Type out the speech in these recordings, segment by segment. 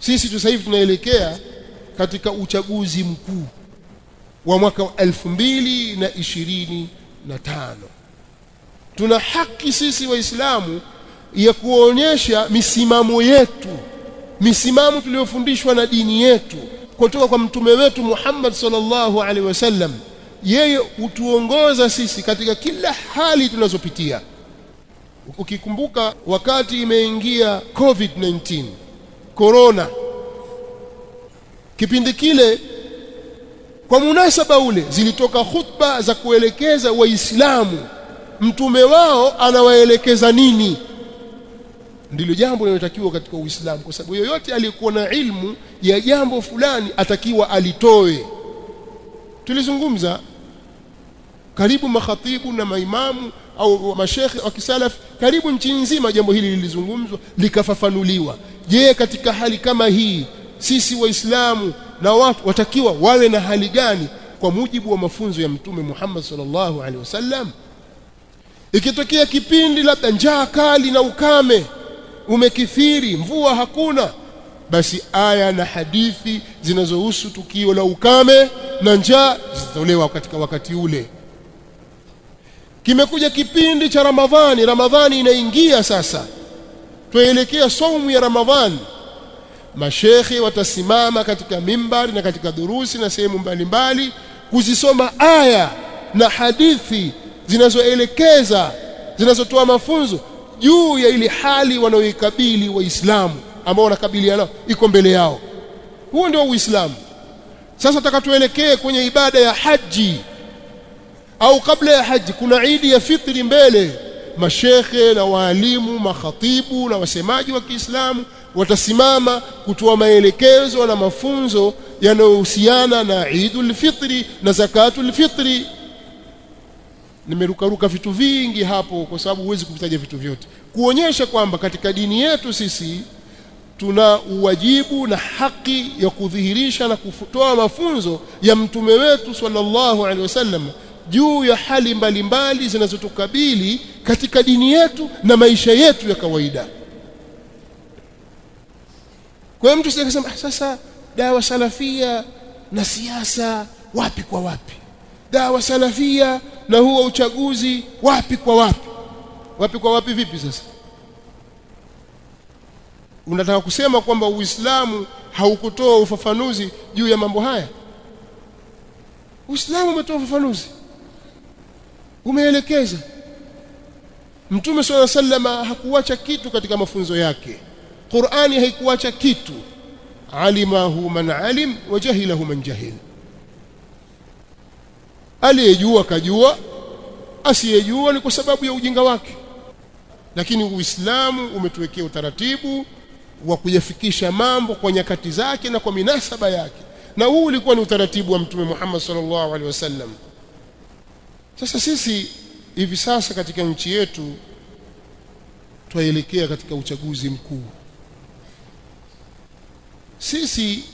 sisi tu sasa hivi tunaelekea katika uchaguzi mkuu wa mwaka elfu mbili na ishirini na tano tuna haki sisi waislamu ya kuonyesha misimamo yetu misimamo tuliyofundishwa na dini yetu kutoka kwa mtume wetu Muhammad sallallahu alaihi wasallam yeye hutuongoza sisi katika kila hali tunazopitia ukikumbuka wakati imeingia covid-19 corona kipindi kile kwa munasaba ule zilitoka khutba za kuelekeza waislamu mtume wao anawaelekeza nini ndilo jambo linalotakiwa katika uislamu kwa sababu yoyote aliyekuwa na ilmu ya jambo fulani atakiwa alitoe tulizungumza karibu makhatibu na maimamu au mashekhe wa kisalaf karibu nchi nzima jambo hili lilizungumzwa likafafanuliwa je katika hali kama hii sisi waislamu na watu watakiwa wawe na hali gani kwa mujibu wa mafunzo ya mtume Muhammad sallallahu alaihi wasallam ikitokea kipindi labda njaa kali na ukame umekithiri mvua hakuna basi aya na hadithi zinazohusu tukio la ukame na njaa zitatolewa katika wakati ule kimekuja kipindi cha Ramadhani Ramadhani inaingia sasa tuelekea saumu ya Ramadhani mashekhe watasimama katika mimbari na katika durusi na sehemu mbalimbali kuzisoma aya na hadithi zinazoelekeza zinazotoa mafunzo juu ya ile hali wanaoikabili waislamu ambao wanakabiliana iko mbele yao huo ndio uislamu sasa takatuelekee kwenye ibada ya haji au kabla ya haji kuna idi ya fitri mbele mashekhe na waalimu makhatibu na wasemaji wa Kiislamu watasimama kutoa maelekezo na mafunzo yanayohusiana na Eidul Fitri na Zakatul Fitri nimerukaruka vitu vingi hapo kwa sababu huwezi kuvitaja vitu vyote kuonyesha kwamba katika dini yetu sisi tuna uwajibu na haki ya kudhihirisha na kutoa mafunzo ya mtume wetu sallallahu alaihi wasallam juu ya hali mbalimbali zinazotukabili katika dini yetu na maisha yetu ya kawaida kwa hiyo mtu sasa sasa dawa salafia na siasa wapi kwa wapi dawa salafia na huo uchaguzi wapi kwa wapi wapi kwa wapi vipi sasa unataka kusema kwamba uislamu haukutoa ufafanuzi juu ya mambo haya uislamu umetoa ufafanuzi umeelekeza mtume swalla sallama hakuacha kitu katika mafunzo yake qurani haikuacha kitu alimahu man alim wa jahilahu man jahil aliyejua kajua asiyejua ni kwa sababu ya ujinga wake lakini uislamu umetuwekea utaratibu wa kuyafikisha mambo kwa nyakati zake na kwa minasaba yake na huu ulikuwa ni utaratibu wa mtume Muhammad sallallahu alaihi wasallam sasa sisi hivi sasa katika nchi yetu twaelekea katika uchaguzi mkuu sisi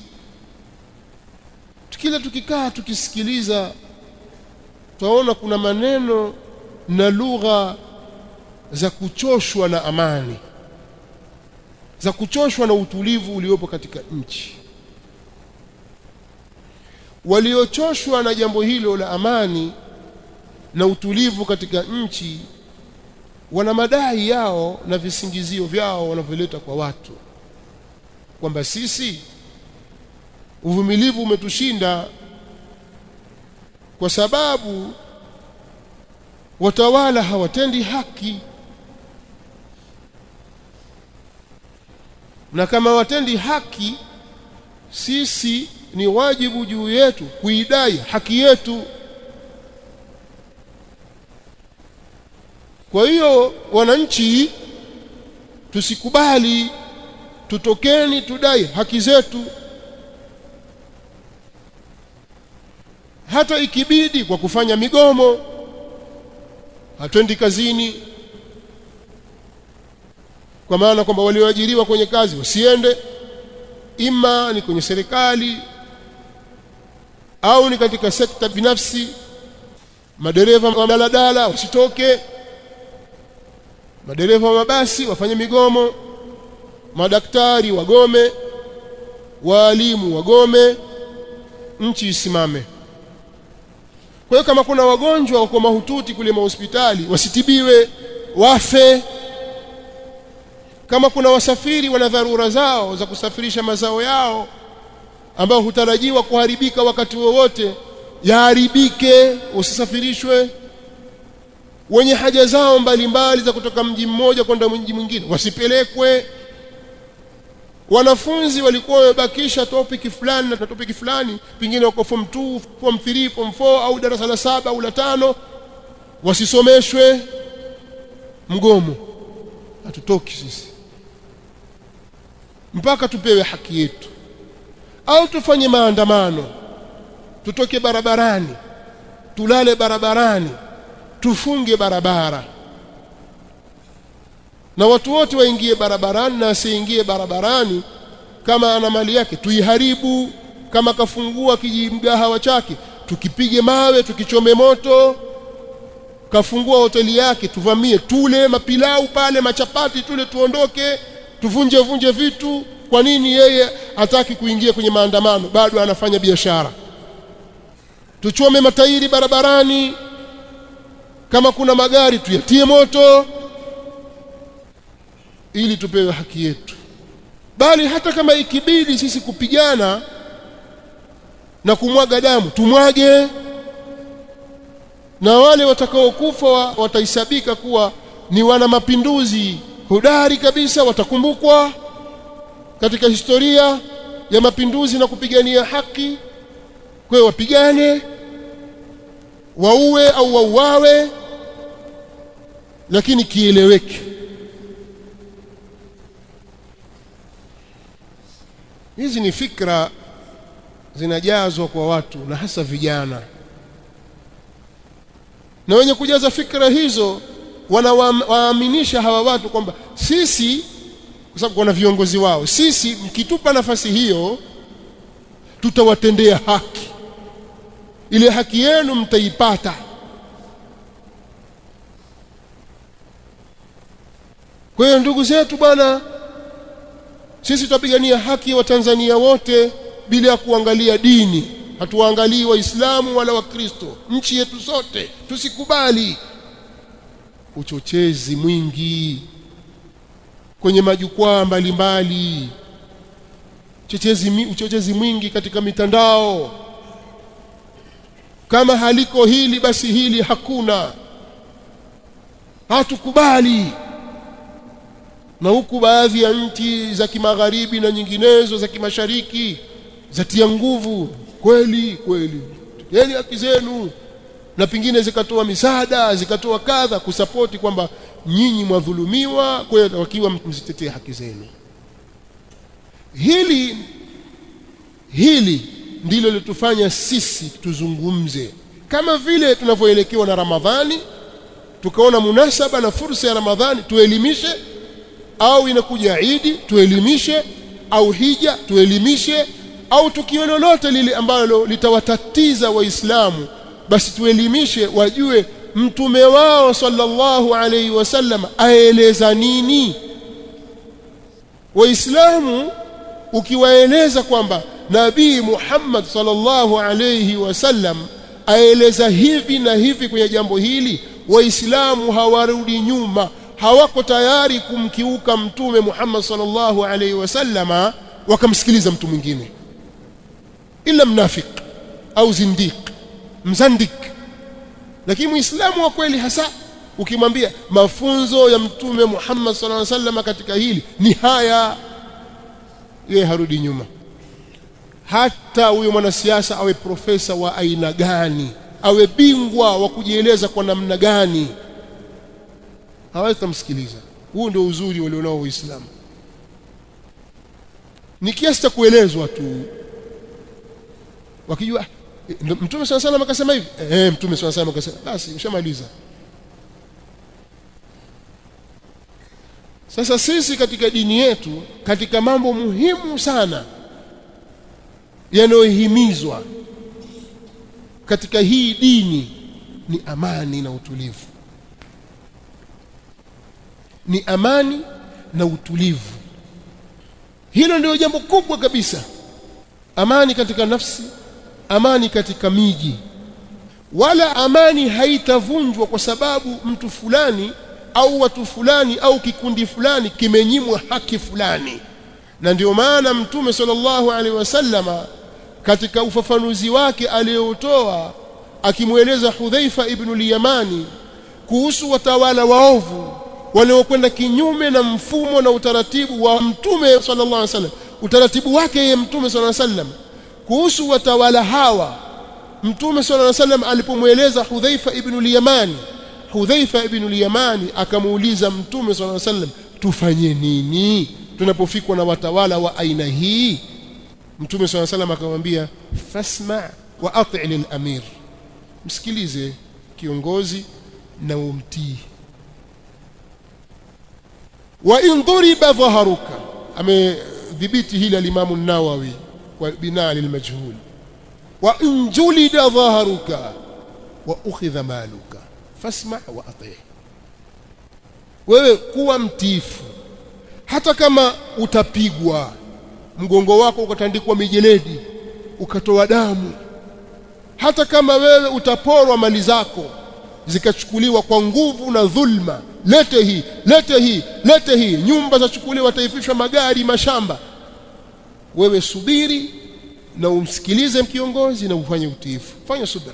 kila tukikaa tukisikiliza twaona kuna maneno na lugha za kuchoshwa na amani za kuchoshwa na utulivu uliopo katika nchi waliochoshwa na jambo hilo la amani na utulivu katika nchi wana madai yao na visingizio vyao wanavyoleta kwa watu kwamba sisi uvumilivu umetushinda kwa sababu watawala hawatendi haki na kama watendi haki sisi ni wajibu juu yetu kuidai haki yetu kwa hiyo wananchi tusikubali tutokeni tudai haki zetu hata ikibidi kwa kufanya migomo hatwendi kazini kwa maana kwamba walioajiriwa kwenye kazi wasiende ima ni kwenye serikali au ni katika sekta binafsi madereva wa daladala wasitoke madereva wa mabasi wafanye migomo madaktari wagome waalimu wagome nchi isimame kwa hiyo kama kuna wagonjwa wako mahututi kule mahospitali wasitibiwe wafe kama kuna wasafiri wana dharura zao za kusafirisha mazao yao ambao hutarajiwa kuharibika wakati wowote yaharibike usisafirishwe wenye haja zao mbalimbali za kutoka mji mmoja kwenda mji mwingine wasipelekwe wanafunzi walikuwa wamebakisha topic fulani na topic fulani pengine wako form 2 form 3 form 4 au darasa la saba au la tano wasisomeshwe mgomo hatutoki sisi mpaka tupewe haki yetu au tufanye maandamano tutoke barabarani tulale barabarani tufunge barabara na watu wote waingie barabarani na asiingie barabarani kama ana mali yake tuiharibu kama kafungua kijimgahawa chake tukipige mawe tukichome moto kafungua hoteli yake tuvamie tule mapilau pale machapati tule tuondoke tuvunje vunje vitu kwa nini yeye hataki kuingia kwenye maandamano bado anafanya biashara tuchome matairi barabarani kama kuna magari tuyatie moto ili tupewe haki yetu bali hata kama ikibidi sisi kupigana na kumwaga damu tumwage na wale watakaokufa watahesabika kuwa ni wana mapinduzi hodari kabisa watakumbukwa katika historia ya mapinduzi na kupigania haki kwa hiyo wapigane waue au wauawe lakini kieleweke hizi ni fikra zinajazwa kwa watu na hasa vijana na wenye kujaza fikra hizo wanawaaminisha hawa watu kwamba sisi kwa sababu kuna viongozi wao sisi mkitupa nafasi hiyo tutawatendea haki ile haki yenu mtaipata kwa hiyo ndugu zetu bwana sisi tutapigania haki wa Tanzania wote bila ya kuangalia dini hatuangalii waislamu wala wakristo nchi yetu sote tusikubali uchochezi mwingi kwenye majukwaa mbalimbali uchochezi uchochezi mwingi katika mitandao kama haliko hili basi hili hakuna hatukubali na huku baadhi ya nchi za kimagharibi na nyinginezo za kimashariki zatia nguvu kweli kweli yani haki zenu na pingine zikatoa misaada zikatoa kadha kusapoti kwamba nyinyi mwadhulumiwa kwa hiyo wakiwa mzitetee haki zenu hili hili ndilo litufanya sisi tuzungumze kama vile tunavyoelekewa na Ramadhani tukaona munasaba na fursa ya Ramadhani tuelimishe au inakuja Idi tuelimishe au hija tuelimishe au tukio lolote lile ambalo litawatatiza waislamu basi tuelimishe wajue mtume wao sallallahu alaihi wasallam aeleza nini waislamu ukiwaeleza kwamba nabii Muhammad sallallahu alaihi wasallam aeleza hivi na hivi kwenye jambo hili waislamu hawarudi nyuma hawako tayari kumkiuka mtume Muhammad sallallahu alaihi wasallama wakamsikiliza mtu mwingine ila mnafik au zindiq mzandik lakini muislamu wa kweli hasa ukimwambia mafunzo ya mtume Muhammad sallallahu alaihi wasallam katika hili ni haya yeye harudi nyuma hata huyo mwanasiasa awe profesa wa aina gani awe bingwa wa kujieleza kwa namna gani hawezi kumsikiliza huu ndio uzuri walionao waislamu ni kiasi cha kuelezwa tu wakijua mtume sana sana akasema hivi eh mtume sana sana akasema basi ushamaliza sasa sisi katika dini yetu katika mambo muhimu sana yanayohimizwa katika hii dini ni amani na utulivu ni amani na utulivu hilo ndio jambo kubwa kabisa amani katika nafsi amani katika miji wala amani haitavunjwa kwa sababu mtu fulani au watu fulani au kikundi fulani kimenyimwa haki fulani na ndio maana mtume sallallahu alaihi wasallama katika ufafanuzi wake aliyotoa akimweleza Hudhaifa ibn al-Yamani kuhusu watawala waovu waliokwenda kinyume na mfumo na utaratibu wa mtume sallallahu alaihi wasallam utaratibu wake yeye mtume sallallahu alaihi wasallam kuhusu watawala hawa mtume sallallahu alaihi wasallam alipomweleza Hudhaifa ibn al-Yamani Hudhaifa ibn al-Yamani akamuuliza mtume sallallahu alaihi wasallam tufanye nini tunapofikwa na watawala wa aina hii mtume sallallahu alaihi wasallam akamwambia fasma wa ati' lil-amir msikilize kiongozi na umtii wa in duriba dhaharuka amedhibiti hili al-Imam an-Nawawi kwa binaa lilmajhul wa in julida dhaharuka wa ukhidha maluka fasma wa ati wewe kuwa mtiifu hata kama utapigwa mgongo wako ukatandikwa mijeledi ukatoa damu hata kama wewe utaporwa mali zako zikachukuliwa kwa nguvu na dhulma lete hii lete hii lete hii nyumba zachukuliwa taifishwa magari mashamba wewe subiri na umsikilize kiongozi na ufanye utiifu fanya subira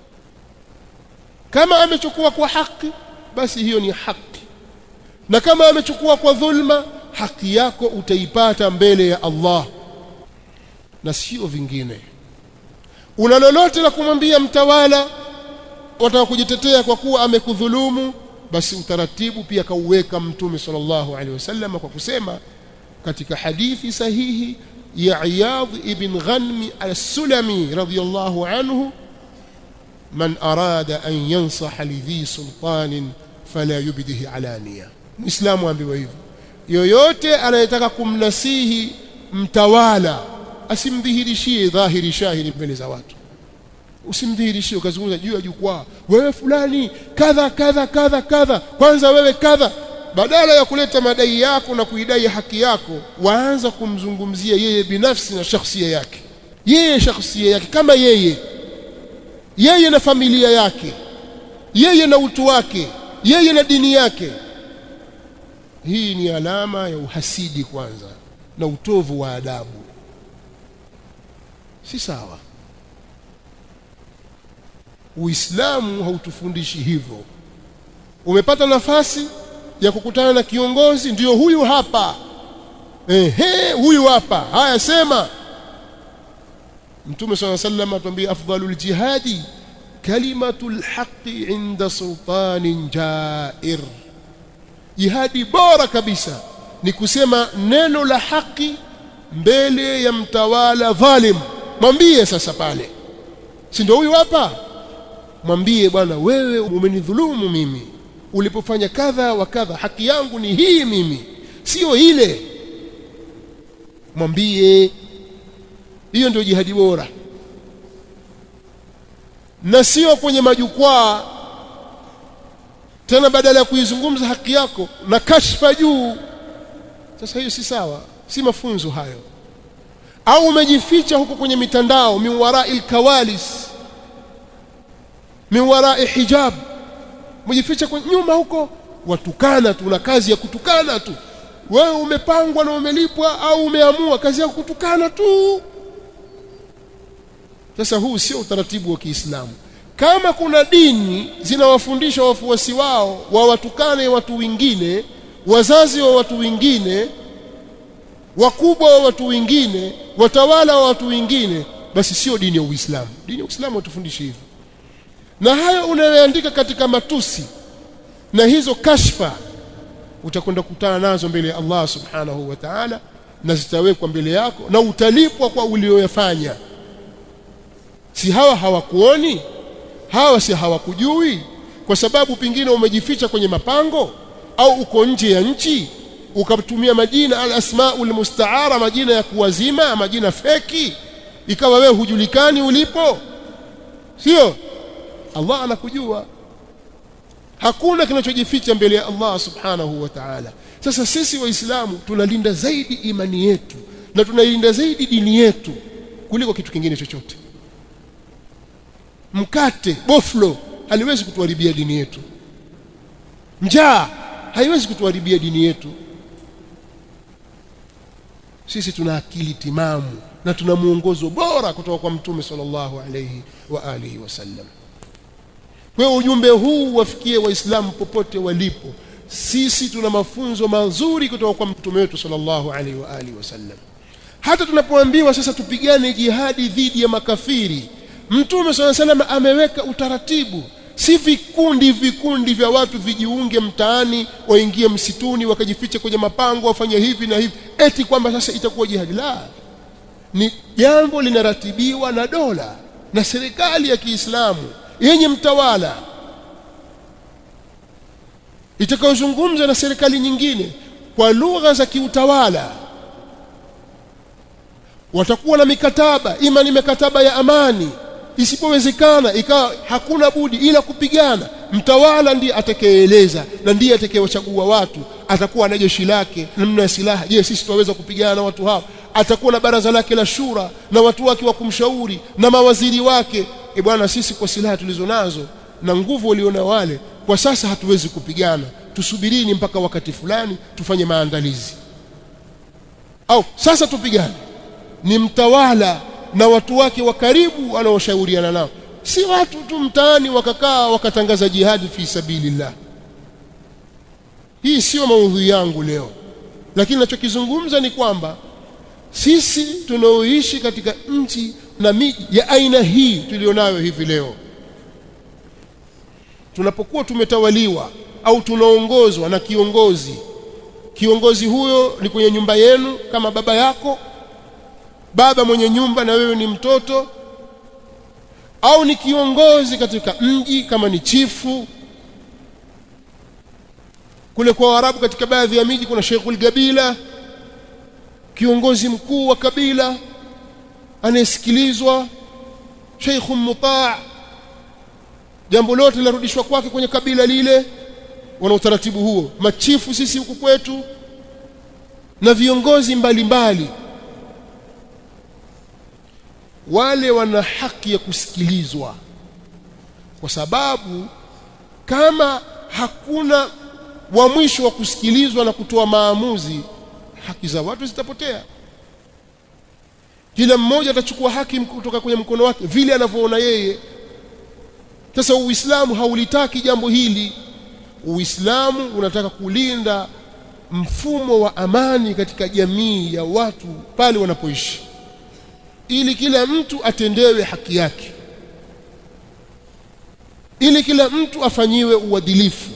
kama amechukua kwa haki basi hiyo ni haki na kama amechukua kwa dhulma haki yako utaipata mbele ya Allah na sio vingine una lolote la kumwambia mtawala wataka kujitetea kwa kuwa amekudhulumu basi utaratibu pia kauweka mtume sallallahu alaihi wasallam kwa kusema katika hadithi sahihi ya Iyadh ibn Ghanm al-Sulami radiyallahu anhu man arada an yansaha lidhi sultanin fala yubdihi alaniya muislamu ambiwa hivyo yoyote anayetaka kumnasihi mtawala asimdhihirishie dhahiri shahiri mbele za watu usimdhihirishie ukazungumza juu ya jukwaa wewe fulani kadha kadha kadha kadha kwanza wewe kadha badala ya kuleta madai yako na kuidai haki yako waanza kumzungumzia yeye binafsi na shakhsia yake yeye shakhsia yake kama yeye yeye na familia yake yeye na utu wake yeye na dini yake hii ni alama ya uhasidi kwanza na utovu wa adabu si sawa Uislamu hautufundishi hivyo umepata nafasi ya kukutana na kiongozi ndiyo huyu hapa ehe huyu hapa haya sema Mtume صلى الله عليه وسلم atuambia afdalul jihadi kalimatul haqqi inda sultanin jair jihadi bora kabisa ni kusema neno la haki mbele ya mtawala dhalim mwambie sasa pale si ndio huyu hapa mwambie bwana wewe umenidhulumu mimi ulipofanya kadha wa kadha haki yangu ni hii mimi sio ile mwambie hiyo ndio jihadi bora na sio kwenye majukwaa tena badala ya kuizungumza haki yako na kashfa juu sasa hiyo si sawa si mafunzo hayo au umejificha huko kwenye mitandao min warai kawalis min warai hijab umejificha nyuma huko watukana tu na kazi ya kutukana tu wewe umepangwa na umelipwa au umeamua kazi yako kutukana tu sasa huu sio utaratibu wa Kiislamu kama kuna dini zinawafundisha wafuasi wao wawatukane watu wengine wazazi wa watu wengine wakubwa wa watu wengine watawala wa watu wengine basi sio dini ya Uislamu dini ya Uislamu hatufundishi hivyo na hayo unayoandika katika matusi na hizo kashfa utakwenda kukutana nazo mbele ya Allah subhanahu wa ta'ala na zitawekwa mbele yako na utalipwa kwa ulioyafanya si hawa hawakuoni hawa si hawakujui kwa sababu pingine umejificha kwenye mapango au uko nje ya nchi ukatumia majina al-asmaul mustaara majina ya kuwazima majina feki ikawa wewe hujulikani ulipo sio Allah anakujua hakuna kinachojificha mbele ya Allah subhanahu wa ta'ala sasa sisi waislamu tunalinda zaidi imani yetu na tunailinda zaidi dini yetu kuliko kitu kingine chochote mkate boflo haliwezi kutuharibia dini yetu njaa haiwezi kutuharibia dini yetu sisi tuna akili timamu na tuna muongozo bora kutoka kwa mtume sallallahu alayhi wa alihi wasallam kwa hiyo ujumbe huu wafikie waislamu popote walipo sisi tuna mafunzo mazuri kutoka kwa mtume wetu sallallahu alaihi wa alihi wasallam hata tunapoambiwa sasa tupigane jihadi dhidi ya makafiri mtume sallallahu alaihi wasallam ameweka utaratibu si vikundi vikundi vya watu vijiunge mtaani waingie msituni wakajifiche kwenye mapango wafanye hivi na hivi eti kwamba sasa itakuwa jihadi la ni jambo linaratibiwa na dola na serikali ya Kiislamu yenye mtawala itakayozungumza na serikali nyingine kwa lugha za kiutawala watakuwa na mikataba ima ni mikataba ya amani isipowezekana ikawa hakuna budi ila kupigana mtawala ndiye atakayeeleza na ndiye atakayewachagua watu atakuwa na jeshi lake namna ya silaha je sisi tunaweza kupigana na watu hao atakuwa na baraza lake la shura na watu wake wa kumshauri na mawaziri wake e bwana sisi kwa silaha tulizo nazo na nguvu waliona wale kwa sasa hatuwezi kupigana tusubirini mpaka wakati fulani tufanye maandalizi au sasa tupigane ni mtawala na watu wake wa karibu wanaoshauriana nao si watu tu mtaani wakakaa wakatangaza jihadi fi sabilillah hii sio maudhui yangu leo lakini ninachokizungumza ni kwamba sisi tunaoishi katika nchi na miji ya aina hii tulionayo hivi leo tunapokuwa tumetawaliwa au tunaongozwa na kiongozi kiongozi huyo ni kwenye nyumba yenu kama baba yako baba mwenye nyumba na wewe ni mtoto au ni kiongozi katika mji kama ni chifu kule kwa Waarabu katika baadhi ya miji kuna Sheikhul Gabila kiongozi mkuu wa kabila anayesikilizwa Sheikhun Mutaa jambo lote linarudishwa kwake kwenye kabila lile wana utaratibu huo machifu sisi huku kwetu na viongozi mbalimbali mbali. wale wana haki ya kusikilizwa kwa sababu kama hakuna wa mwisho wa kusikilizwa na kutoa maamuzi haki za watu zitapotea kila mmoja atachukua haki kutoka kwenye mkono wake vile anavyoona yeye sasa uislamu haulitaki jambo hili uislamu unataka kulinda mfumo wa amani katika jamii ya watu pale wanapoishi ili kila mtu atendewe haki yake ili kila mtu afanyiwe uadilifu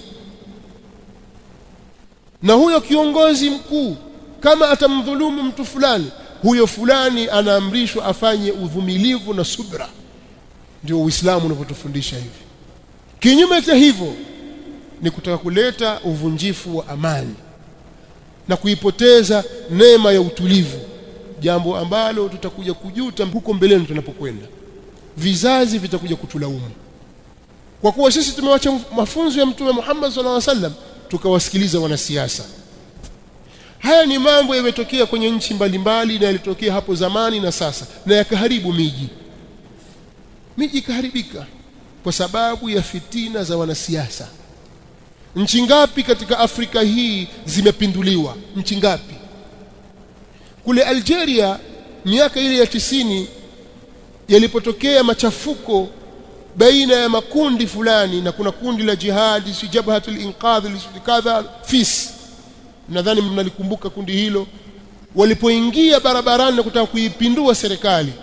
na huyo kiongozi mkuu kama atamdhulumu mtu fulani huyo fulani anaamrishwa afanye uvumilivu na subra ndio uislamu unavyotufundisha hivi kinyume cha hivyo ni kutaka kuleta uvunjifu wa amani na kuipoteza neema ya utulivu jambo ambalo tutakuja kujuta huko mbeleni tunapokwenda vizazi vitakuja kutulaumu kwa kuwa sisi tumewacha mafunzo ya mtume Muhammad sallallahu alaihi wasallam tukawasikiliza wanasiasa haya ni mambo yametokea kwenye nchi mbalimbali na yalitokea hapo zamani na sasa na yakaharibu miji miji ikaharibika kwa sababu ya fitina za wanasiasa nchi ngapi katika Afrika hii zimepinduliwa nchi ngapi kule Algeria miaka ile ya tisini yalipotokea machafuko baina ya makundi fulani na kuna kundi la jihadi si jabhatul inqadh kadha fis nadhani mnalikumbuka kundi hilo walipoingia barabarani na kutaka kuipindua serikali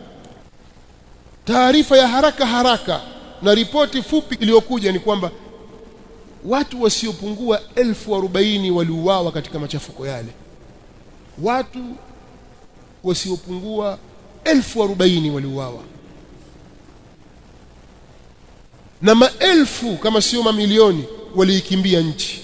taarifa ya haraka haraka na ripoti fupi iliyokuja ni kwamba watu wasiopungua elfu arobaini waliuawa katika machafuko yale watu wasiopungua elfu arobaini waliuawa na maelfu kama sio mamilioni waliikimbia nchi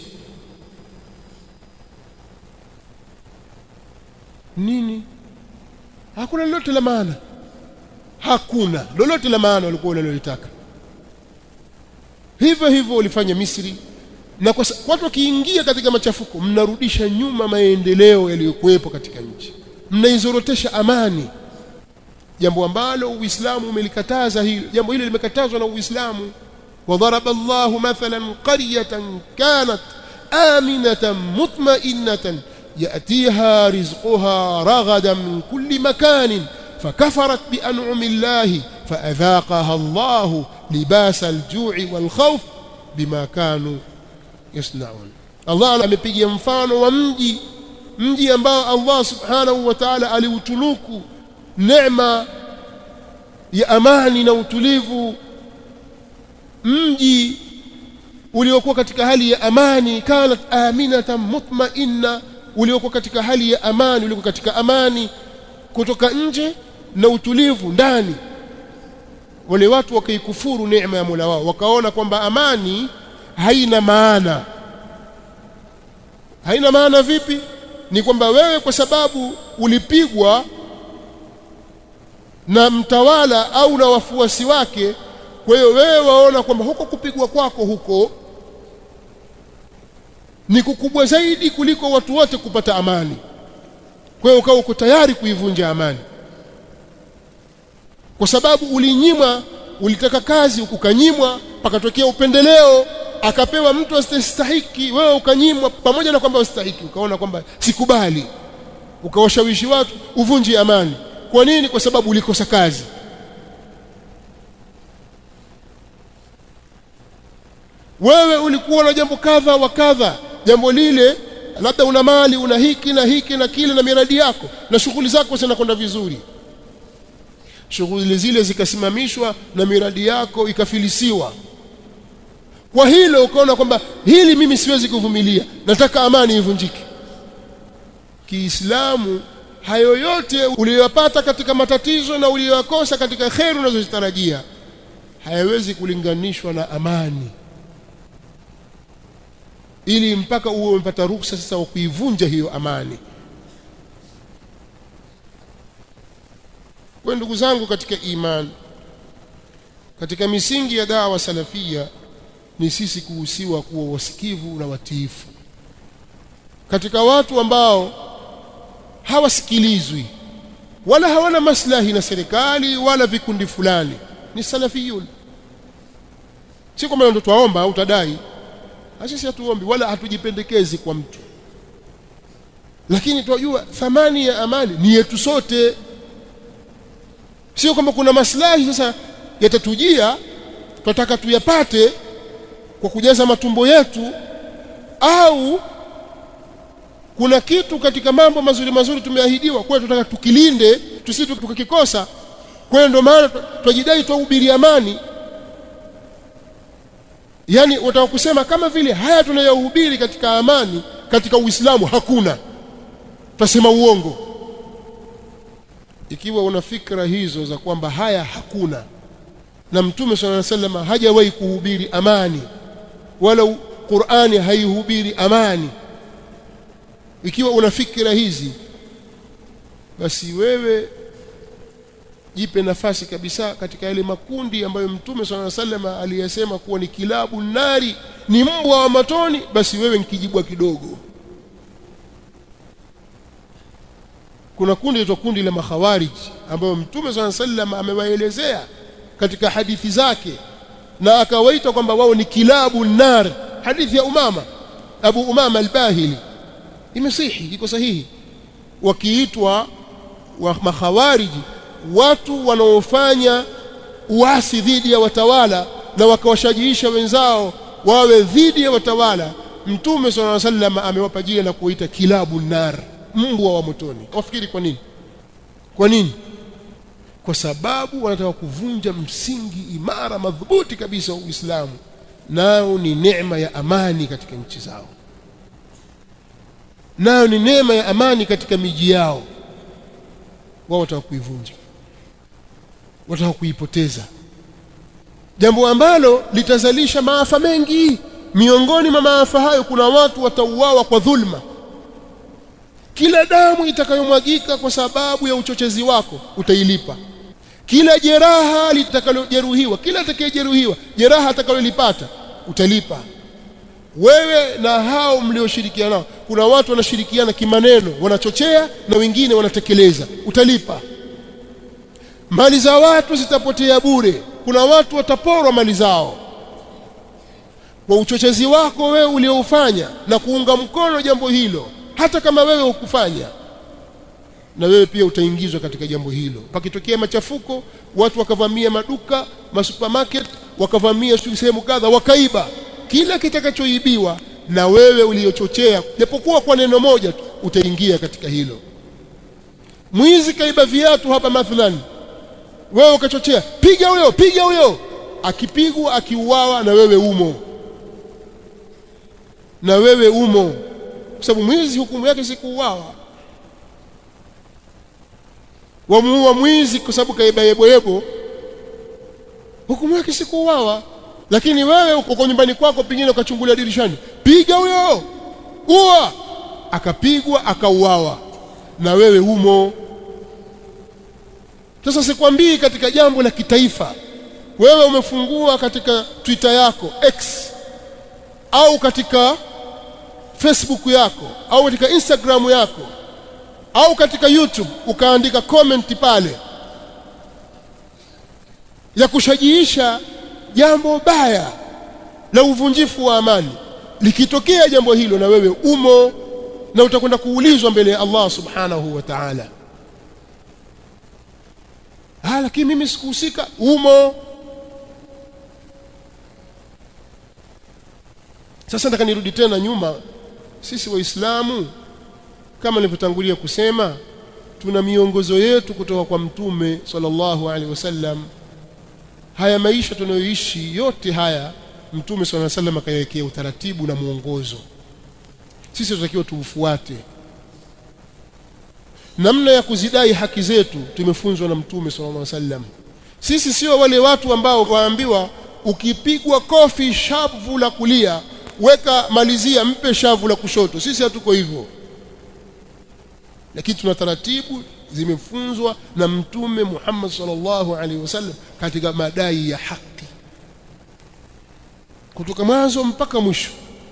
nini hakuna lolote la maana hakuna lolote la maana walikuwa wanalolitaka hivyo hivyo walifanya Misri na kwa watu wakiingia katika machafuko mnarudisha nyuma maendeleo yaliyokuwepo katika nchi mnaizorotesha amani jambo ambalo uislamu umelikataza hilo jambo hili limekatazwa na uislamu وضرب الله مثلا قرية كانت آمنة مطمئنة يأتيها رزقها رغدا من كل مكان فكفرت بأنعم الله فأذاقها الله لباس الجوع والخوف بما كانوا يصنعون الله amepigia mfano wa mji mji ambao Allah subhanahu wa ta'ala aliutunuku neema ya amani na utulivu mji uliokuwa katika hali ya amani kanat aminatan mutmainna uliokuwa katika hali ya amani uliokuwa katika amani kutoka nje na utulivu ndani wale watu wakaikufuru neema ya Mola wao wakaona kwamba amani haina maana haina maana vipi ni kwamba wewe kwa sababu ulipigwa na mtawala au na wafuasi wake kwa hiyo wewe waona kwamba huko kupigwa kwako huko ni kukubwa zaidi kuliko watu wote kupata amani kwa hiyo ukawa uko tayari kuivunja amani kwa sababu ulinyimwa ulitaka kazi ukanyimwa pakatokea upendeleo akapewa mtu asiyestahiki wewe ukanyimwa pamoja na kwamba ustahiki ukaona kwamba sikubali ukawashawishi watu uvunje amani kwa nini kwa sababu ulikosa kazi wewe ulikuwa na jambo kadha wa kadha jambo lile labda una mali una hiki na hiki na kile na miradi yako na shughuli zako zinakwenda vizuri shughuli zile zikasimamishwa na miradi yako ikafilisiwa kwa hilo ukaona kwamba hili mimi siwezi kuvumilia nataka amani ivunjike Kiislamu hayo yote uliyopata katika matatizo na uliyoyakosa katika kheri unazozitarajia hayawezi kulinganishwa na amani ili mpaka uwe umepata ruksa sasa wa kuivunja hiyo amani kwa ndugu zangu katika imani katika misingi ya dawa salafia ni sisi kuhusiwa kuwa wasikivu na watiifu katika watu ambao hawasikilizwi wala hawana maslahi na serikali wala vikundi fulani ni salafiyun si kwamba ndio twaomba au tadai sisi hatuombi wala hatujipendekezi kwa mtu lakini tunajua thamani ya amani ni yetu sote sio kwamba kuna maslahi sasa yatatujia tunataka tuyapate kwa kujaza matumbo yetu au kuna kitu katika mambo mazuri mazuri tumeahidiwa kwa tunataka tukilinde tusije tukakikosa kwa ndio maana twajidai twahubiri amani yani wataka kusema kama vile haya tunayohubiri katika amani katika Uislamu hakuna tutasema uongo ikiwa una fikra hizo za kwamba haya hakuna na mtume swalla alayhi wasallam hajawahi kuhubiri amani wala Qur'ani haihubiri amani ikiwa una fikra hizi basi wewe jipe nafasi kabisa katika yale makundi ambayo mtume swalla sallam aliyasema kuwa ni kilabu nari ni mbwa wa matoni basi wewe nikijibwa kidogo kuna kundi lito kundi la makhawarij ambayo mtume swalla sallam amewaelezea katika hadithi zake na akawaita kwamba wao ni kilabu nar hadithi ya umama abu umama al-bahili imesihi iko sahihi wakiitwa wa makhawariji watu wanaofanya uasi dhidi ya watawala na wakawashajiisha wenzao wawe dhidi ya watawala mtume swalla sallam amewapa jina la kuita kilabu nar mbwa wa motoni wafikiri kwa nini kwa nini kwa sababu wanataka kuvunja msingi imara madhubuti kabisa wa Uislamu nao ni neema ya amani katika nchi zao nayo ni neema ya amani katika miji yao wao wataka kuivunja wataka kuipoteza jambo ambalo litazalisha maafa mengi miongoni mwa maafa hayo kuna watu watauawa kwa dhulma kila damu itakayomwagika kwa sababu ya uchochezi wako utailipa kila jeraha litakalojeruhiwa kila atakayejeruhiwa jeraha atakalolipata utalipa wewe na hao mlioshirikiana nao kuna watu wanashirikiana kimaneno wanachochea na wengine wanatekeleza utalipa mali za watu zitapotea bure kuna watu wataporwa mali zao kwa uchochezi wako wewe ulioufanya na kuunga mkono jambo hilo hata kama wewe ukufanya na wewe pia utaingizwa katika jambo hilo pakitokea machafuko watu wakavamia maduka masupermarket wakavamia sehemu kadha wakaiba kila kitakachoibiwa na wewe uliochochea japokuwa kwa neno moja tu utaingia katika hilo mwizi kaiba viatu hapa mathalan wewe ukachochea piga huyo piga huyo akipigwa akiuawa na wewe umo na wewe umo kwa sababu mwizi hukumu yake si kuuawa wamuua mwizi kwa sababu kaiba yebo yebo hukumu yake si kuuawa lakini wewe uko kwa nyumbani kwako pengine ukachungulia dirishani piga huyo ua akapigwa akauawa na wewe umo sasa sikwambii katika jambo la kitaifa wewe umefungua katika Twitter yako X au katika Facebook yako au katika Instagram yako au katika YouTube ukaandika comment pale ya kushajiisha jambo baya la uvunjifu wa amani likitokea jambo hilo na wewe umo na utakwenda kuulizwa mbele ya Allah subhanahu wa ta'ala ah lakini mimi sikuhusika umo sasa nataka nirudi tena nyuma sisi waislamu kama nilivyotangulia kusema tuna miongozo yetu kutoka kwa mtume sallallahu alaihi wasallam haya maisha tunayoishi yote haya mtume sallallahu alaihi wasallam akayawekea utaratibu na mwongozo sisi tunatakiwa tuufuate namna ya kuzidai haki zetu tumefunzwa na mtume sallallahu alaihi wasallam sisi sio wale watu ambao waambiwa ukipigwa kofi shavu la kulia weka malizia mpe shavu la kushoto sisi hatuko hivyo lakini tuna taratibu zimefunzwa na mtume Muhammad sallallahu alaihi wasallam katika madai ya haki kutoka mwanzo mpaka mwisho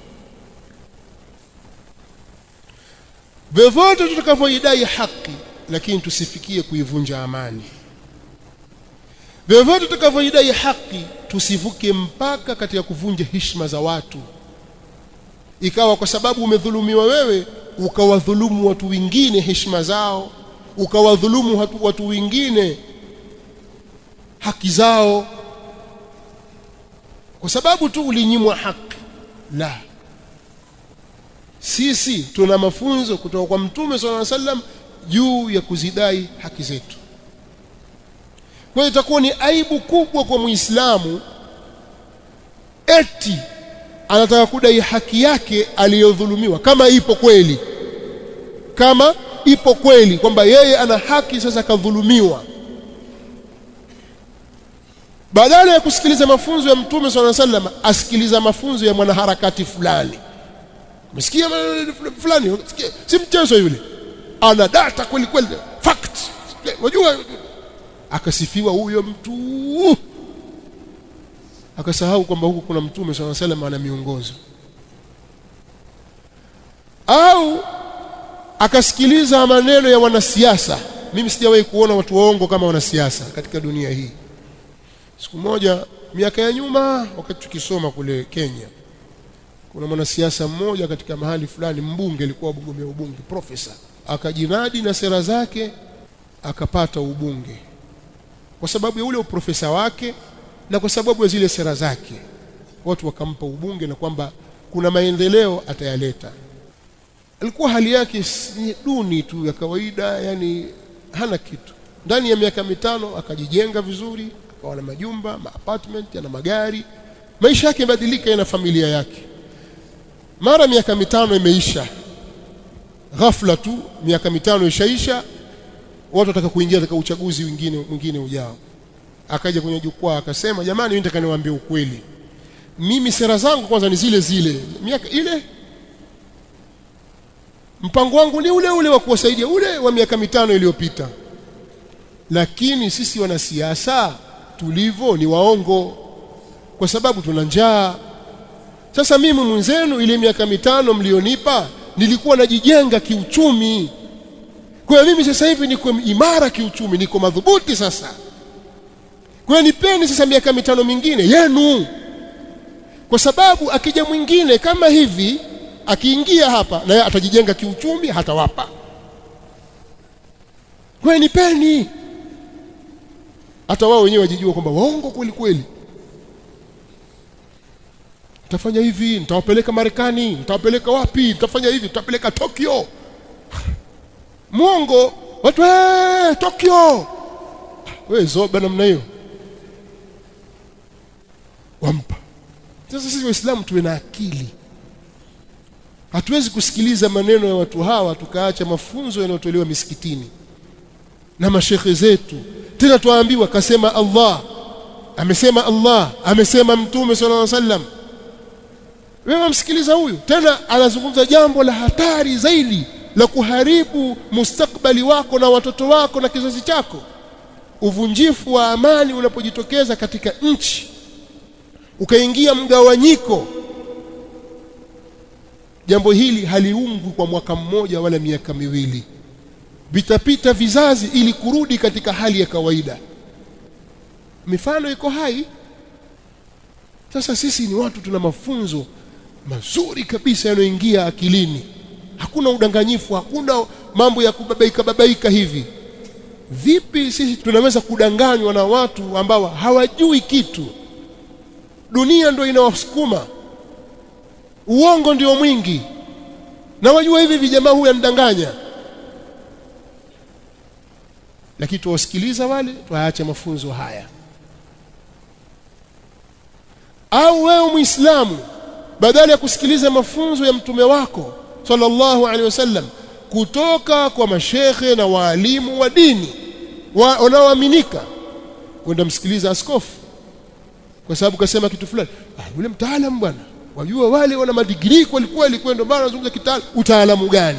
vyovyote tutakavyoidai haki lakini tusifikie kuivunja amani vyovyote tutakavyoidai haki tusivuke mpaka katika kuvunja heshima za watu ikawa kwa sababu umedhulumiwa wewe ukawadhulumu watu wengine heshima zao ukawadhulumu watu, watu wengine haki zao kwa sababu tu ulinyimwa haki la sisi tuna mafunzo kutoka kwa mtume sallallahu alaihi wasallam juu ya kuzidai haki zetu kwa hiyo itakuwa ni aibu kubwa kwa muislamu eti anataka kudai haki yake aliyodhulumiwa kama ipo kweli kama ipo kweli kwamba yeye ana haki sasa kadhulumiwa badala ya kusikiliza mafunzo ya mtume swalla sallam asikiliza mafunzo ya mwanaharakati fulani umesikia fulani si mchezo yule ana data kweli kweli fact unajua akasifiwa huyo mtu akasahau kwamba huku kuna mtume swalla sallam ana miongozo au akasikiliza maneno ya wanasiasa mimi sijawahi kuona watu waongo kama wanasiasa katika dunia hii siku moja miaka ya nyuma wakati tukisoma kule Kenya kuna mwanasiasa mmoja katika mahali fulani mbunge alikuwa mgombea ubunge profesa akajinadi na sera zake akapata ubunge kwa sababu ya ule uprofesa wake na kwa sababu ya zile sera zake watu wakampa ubunge na kwamba kuna maendeleo atayaleta alikuwa hali yake ni duni tu ya kawaida yani hana kitu ndani ya miaka mitano akajijenga vizuri akawa na majumba ma apartment yana magari maisha yake yamebadilika na familia yake mara miaka mitano imeisha ghafla tu miaka mitano ishaisha watu wataka kuingia katika uchaguzi mwingine mwingine ujao akaja kwenye jukwaa akasema jamani mimi nataka niwaambie ukweli mimi sera zangu kwanza ni zile zile miaka ile mpango wangu ni ule ule wa kuwasaidia ule wa miaka mitano iliyopita lakini sisi wanasiasa tulivyo ni waongo kwa sababu tuna njaa sasa mimi mwenzenu ile miaka mitano mlionipa nilikuwa najijenga kiuchumi kwa hiyo mimi sasa hivi niko imara kiuchumi niko madhubuti sasa kwa nipeni sasa miaka mitano mingine yenu kwa sababu akija mwingine kama hivi akiingia hapa naye atajijenga kiuchumi hatawapa kwa nipeni hata wao wenyewe wajijua kwamba waongo kweli kweli nitafanya hivi nitawapeleka Marekani nitawapeleka wapi nitafanya hivi nitawapeleka Tokyo mwongo watu eh Tokyo wewe zoba namna hiyo wampa sasa sisi waislamu tuwe na akili hatuwezi kusikiliza maneno ya watu hawa tukaacha mafunzo yanayotolewa misikitini na mashekhe zetu tena tuambiwa kasema Allah amesema Allah amesema mtume sallallahu alaihi wasallam wewe msikiliza huyu tena anazungumza jambo la hatari zaidi la kuharibu mustakbali wako na watoto wako na kizazi chako uvunjifu wa amani unapojitokeza katika nchi ukaingia mgawanyiko jambo hili haliungwi kwa mwaka mmoja wala miaka miwili vitapita vizazi ili kurudi katika hali ya kawaida mifano iko hai sasa sisi ni watu tuna mafunzo mazuri kabisa yanayoingia akilini hakuna udanganyifu hakuna mambo ya kubabaika babaika hivi vipi sisi tunaweza kudanganywa na watu ambao hawajui kitu dunia ndio inawasukuma uongo ndio mwingi na wajua hivi vijamaa huyu anidanganya lakini tuwasikiliza wale tuwaache mafunzo haya au wewe muislamu badala ya kusikiliza mafunzo ya mtume wako sallallahu alaihi wasallam kutoka kwa mashekhe na waalimu wa dini wanaoaminika kwenda msikiliza askofu kwa sababu kasema kitu fulani ah yule mtaalamu bwana wajua wale wana madigrii kweli kweli kwa ndio maana wanazungumza kitaalamu utaalamu gani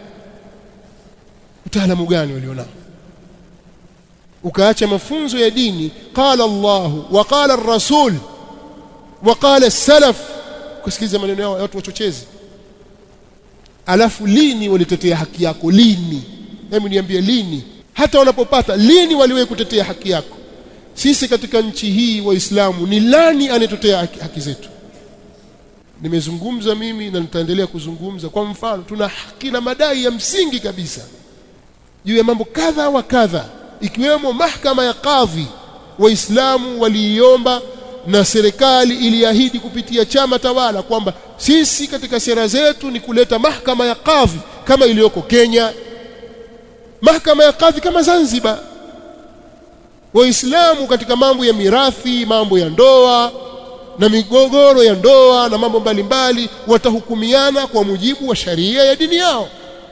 utaalamu gani walionao ukaacha mafunzo ya dini qala Allah wa qala ar-rasul wa qala as-salaf kusikiliza maneno yao watu wachochezi alafu lini walitetea haki yako lini hebu niambie lini hata wanapopata lini waliwahi kutetea haki yako sisi katika nchi hii waislamu ni nani anayetetea haki, haki zetu nimezungumza mimi na nitaendelea kuzungumza kwa mfano tuna haki na madai ya msingi kabisa juu ya mambo kadha wa kadha ikiwemo mahakama ya kadhi waislamu waliiomba na serikali iliahidi kupitia chama tawala kwamba sisi katika sera zetu ni kuleta mahakama ya kadhi kama iliyoko Kenya mahakama ya kadhi kama Zanzibar waislamu katika mambo ya mirathi mambo ya ndoa na migogoro ya ndoa na mambo mbalimbali watahukumiana kwa mujibu wa sharia ya dini yao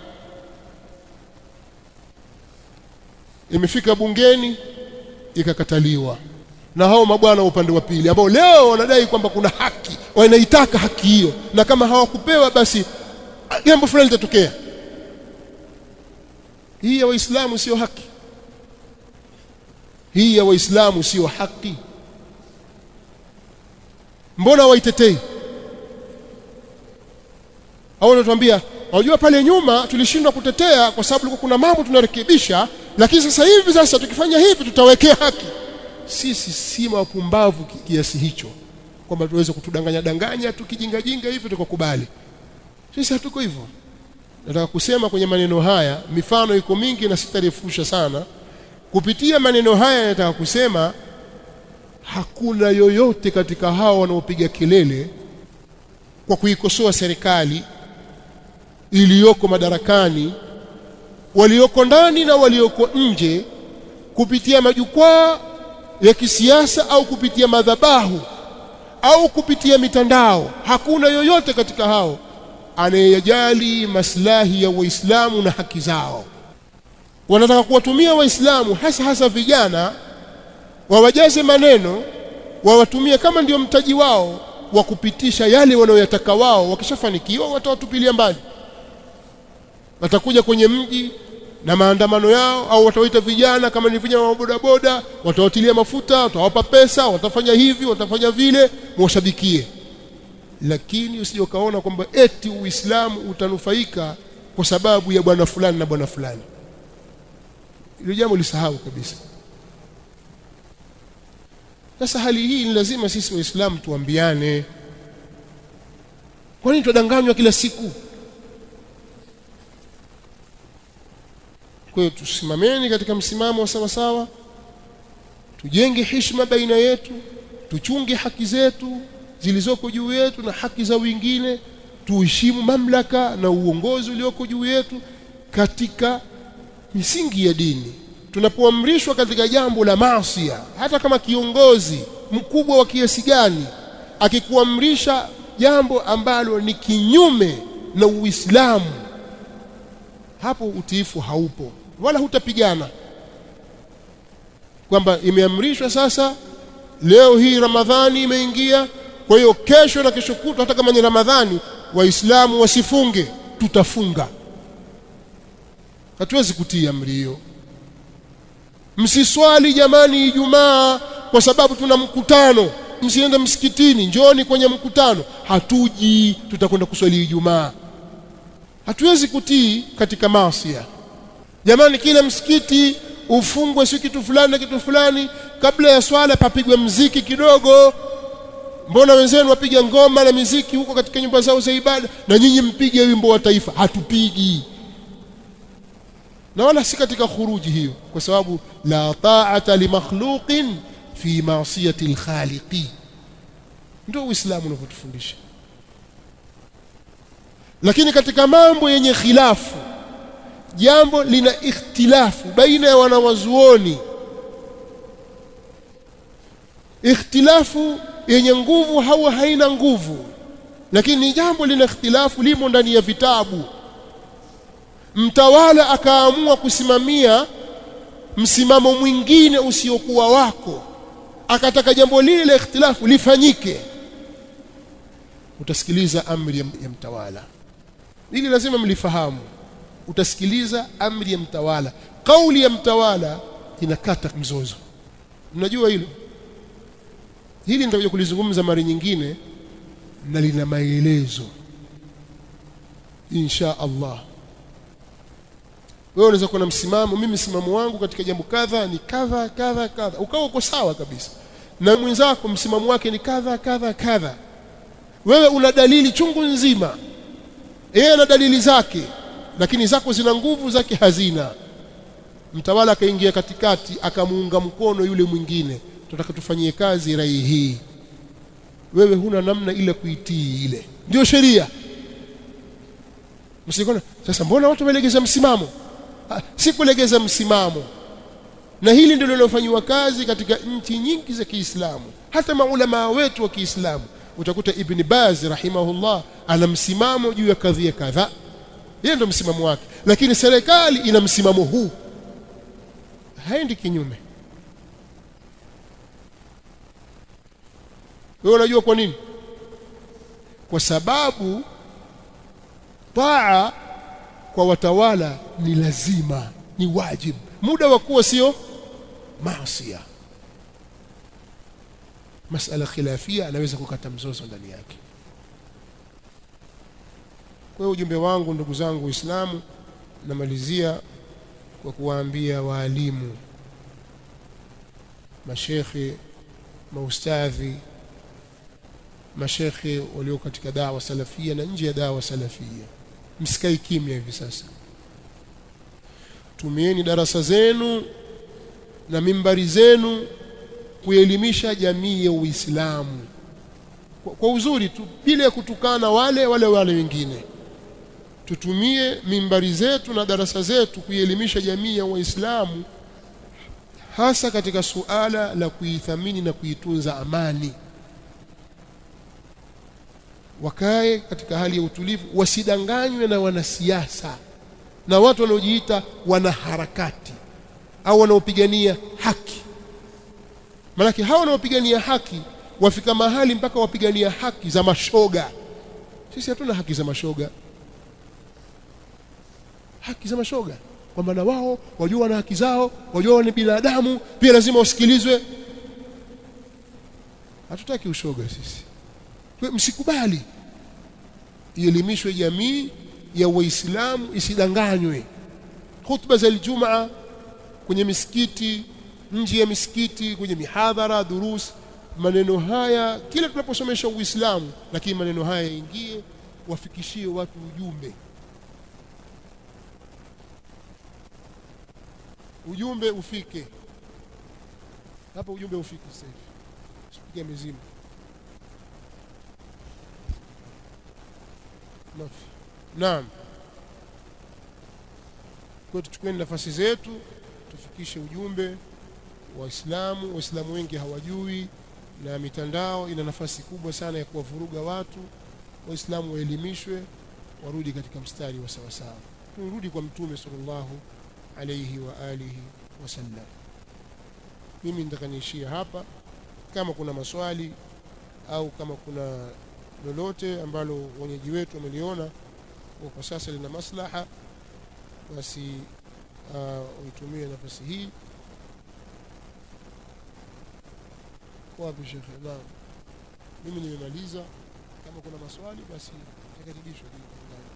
imefika bungeni ikakataliwa na hao mabwana upande wa pili ambao leo wanadai kwamba kuna haki wanaitaka haki hiyo na kama hawakupewa basi jambo fulani litatokea hii ya waislamu sio haki hii ya waislamu sio haki mbona waitetei au wanatuambia unajua pale nyuma tulishindwa kutetea kwa sababu kulikuwa kuna mambo tunarekebisha lakini sasa hivi sasa tukifanya hivi tutawekea haki sisi si wapumbavu kiasi hicho kwamba tuweze kutudanganya danganya tukijingajinga hivi tukakubali sisi hatuko hivyo nataka kusema kwenye maneno haya mifano iko mingi na sitarefusha sana kupitia maneno haya nataka kusema hakuna yoyote katika hao wanaopiga kelele kwa kuikosoa serikali iliyoko madarakani walioko ndani na walioko nje kupitia majukwaa ya kisiasa au kupitia madhabahu au kupitia mitandao hakuna yoyote katika hao anayejali maslahi ya waislamu na haki zao wanataka kuwatumia waislamu hasa hasa vijana wawajaze maneno wawatumie kama ndio mtaji wao wa kupitisha yale wanayoyataka wao wakishafanikiwa watawatupilia mbali watakuja kwenye mji na maandamano yao au watawaita vijana kama ni vijana wa bodaboda watawatilia mafuta watawapa pesa watafanya hivi watafanya vile mwashabikie lakini usije ukaona kwamba eti uislamu utanufaika kwa sababu ya bwana fulani na bwana fulani hilo jambo lisahau kabisa sasa hali hii ni lazima sisi waislamu tuambiane kwa nini tudanganywa kila siku kwa hiyo tusimameni katika msimamo wa sawa sawa tujenge heshima baina yetu tuchunge haki zetu zilizoko juu yetu na haki za wengine tuheshimu mamlaka na uongozi ulioko juu yetu katika misingi ya dini tunapoamrishwa katika jambo la maasi hata kama kiongozi mkubwa wa kiasi gani akikuamrisha jambo ambalo ni kinyume na Uislamu hapo utiifu haupo wala hutapigana kwamba imeamrishwa sasa leo hii Ramadhani imeingia kwa hiyo kesho na kesho kutwa hata kama ni Ramadhani waislamu wasifunge tutafunga hatuwezi kutii amri hiyo msiswali jamani Ijumaa kwa sababu tuna mkutano msiende msikitini njoni kwenye mkutano hatuji tutakwenda kuswali Ijumaa hatuwezi kutii katika maasi jamani kila msikiti ufungwe si kitu fulani na kitu fulani kabla ya swala papigwe mziki kidogo mbona wenzenu wapiga ngoma na miziki huko katika nyumba zao za ibada na nyinyi mpige wimbo wa taifa hatupigi na wala si katika khuruji hiyo kwa sababu la ta'ata li makhluqin fi ma'siyati al-khaliqi ndio uislamu unavyotufundisha lakini katika mambo yenye khilafu jambo lina ikhtilafu baina ya wanawazuoni ikhtilafu yenye nguvu au haina nguvu lakini ni jambo lina ikhtilafu limo ndani ya vitabu mtawala akaamua kusimamia msimamo mwingine usiokuwa wako akataka jambo lile la ikhtilafu lifanyike utasikiliza amri ya mtawala ili lazima mlifahamu utasikiliza amri ya mtawala kauli ya mtawala inakata mzozo mnajua hilo hili nitakuja kulizungumza mara nyingine na lina maelezo insha Allah wewe unaweza kuwa na msimamo mimi msimamo wangu katika jambo kadha ni kadha kadha kadha ukawa uko sawa kabisa na mwenzako msimamo wake ni kadha kadha kadha wewe una dalili chungu nzima yeye ana dalili zake lakini zako zina nguvu zake hazina mtawala akaingia katikati akamuunga mkono yule mwingine tunataka tufanyie kazi rai hii wewe huna namna ile kuitii ile ndio sheria msikona sasa mbona watu wamelegeza msimamo ha, si kulegeza msimamo na hili ndilo linalofanywa kazi katika nchi nyingi za Kiislamu hata maulama wetu wa Kiislamu utakuta Ibn Baz rahimahullah ana msimamo juu ya kadhia kadhaa yeye ndo msimamo wake lakini serikali ina msimamo huu haendi kinyume wewe unajua kwa nini kwa sababu taa kwa watawala ni lazima ni wajibu muda wa kuwa sio maasiya masala khilafia anaweza kukata mzozo ndani yake kwa hiyo ujumbe wangu ndugu zangu waislamu namalizia kwa kuwaambia waalimu mashekhe maustadhi mashekhe walio katika dawa salafia na nje ya dawa salafia msikai kimya hivi sasa tumieni darasa zenu na mimbari zenu kuelimisha jamii ya Uislamu kwa, kwa uzuri tu bila kutukana wale wale wale wengine tutumie mimbari zetu na darasa zetu kuielimisha jamii ya Waislamu hasa katika suala la kuithamini na kuitunza amani wakae katika hali ya utulivu wasidanganywe na wanasiasa na watu wanaojiita wanaharakati au wanaopigania haki Malaki hawa wanaopigania haki wafika mahali mpaka wapigania haki za mashoga sisi hatuna haki za mashoga haki za mashoga kwamba na wao wajua wana haki zao wajua ni binadamu pia lazima wasikilizwe hatutaki ushoga sisi kwa msikubali ielimishwe jamii ya waislamu isidanganywe khutba za Ijumaa kwenye misikiti nje ya misikiti kwenye mihadhara durus maneno haya kila tunaposomesha Uislamu lakini maneno haya yaingie wafikishie watu ujumbe ujumbe ufike hapa ujumbe ufike sasa hivi usipige mizimu mafi naam kwa tuchukueni nafasi zetu tufikishe ujumbe waislamu waislamu wengi hawajui na mitandao ina nafasi kubwa sana ya kuwavuruga watu waislamu waelimishwe warudi katika mstari wa sawasawa turudi kwa mtume sallallahu alayhi wa alihi wasallam mimi nitaka niishie hapa kama kuna maswali au kama kuna lolote ambalo wenyeji wetu wameliona kwa sasa lina maslaha basi uh, uitumie nafasi hii wapi shekhe naam mimi nimemaliza kama kuna maswali basi takaribishwa